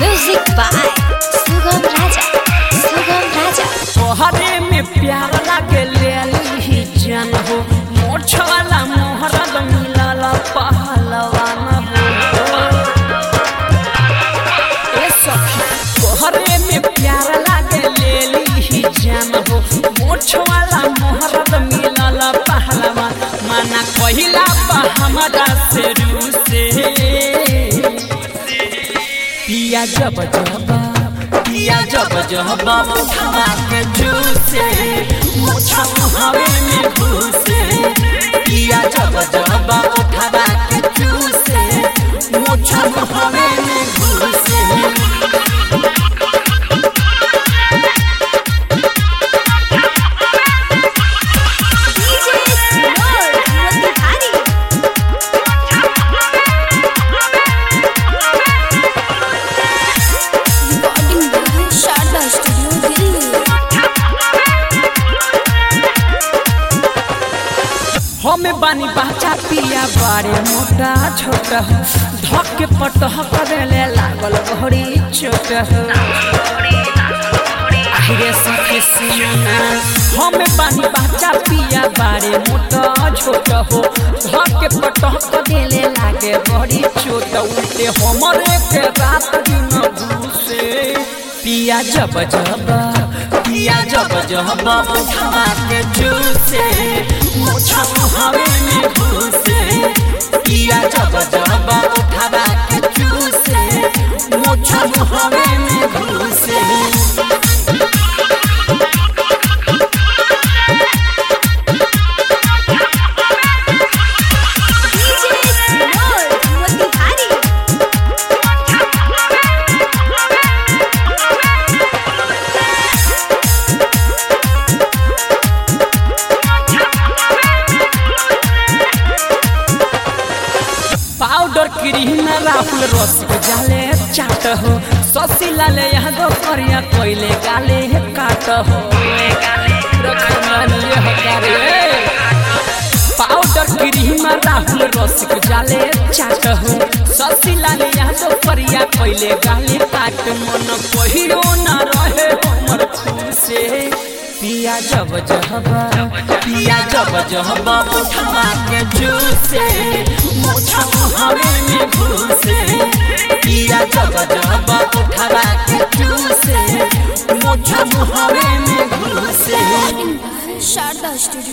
Music by Sugam Raja. Sugam Raja. तोहरे में प्यार लागे ले ली जन हो मोछ वाला मोहरद मिलल पहलवान हो ए सखी तोहरे में प्यार लागे ले ली जन हो मोछ वाला मोहरद मिलल पहलवान माना कहिला बा हमरा से रूसे पिया जब जब पिया जब जब उठवा के जूसे मुछा हवे में घुसे पिया जब जब उठवा के जूसे मुछा हवे में घुसे DJ Sinor Motihari. Recording by Sharda Studio, Delhi. हमें बानी बाचा पिया बारे मोटा छोटा हो धक के पटह करे लागल घड़ी चोट हो आहिरे सखी सुना हमें बानी बाचा पिया बारे मोटा छोटा हो धक के पटह करे लागे घड़ी चोट उल्टे हमरे के रात दिन घुसे पिया जब जब पिया जब जब उठवा के जूसे मुछा हवे में घुसे पिया जब जब उठवा के जूसे मुछा हवे में घुसे DJ Sinor Motihari. Powder cream राहुल रस के जाले चाट हो ससी लाले यहाँ दो करिया कोइले गाले काट हो रखमानिए हकारे पाउडर क्रीम राहुल रस के जाले चाट हो ससी लाले यहाँ दो करिया कोइले गाले काट मन कहियो ना रहे हमर खुसे पिया जब जब पिया जब जब उठवा के जूसे मुछा हवे में घुसे पिया जब जब उठवा के जूसे मुछा हवे में घुसे Recording by Sharda Studio.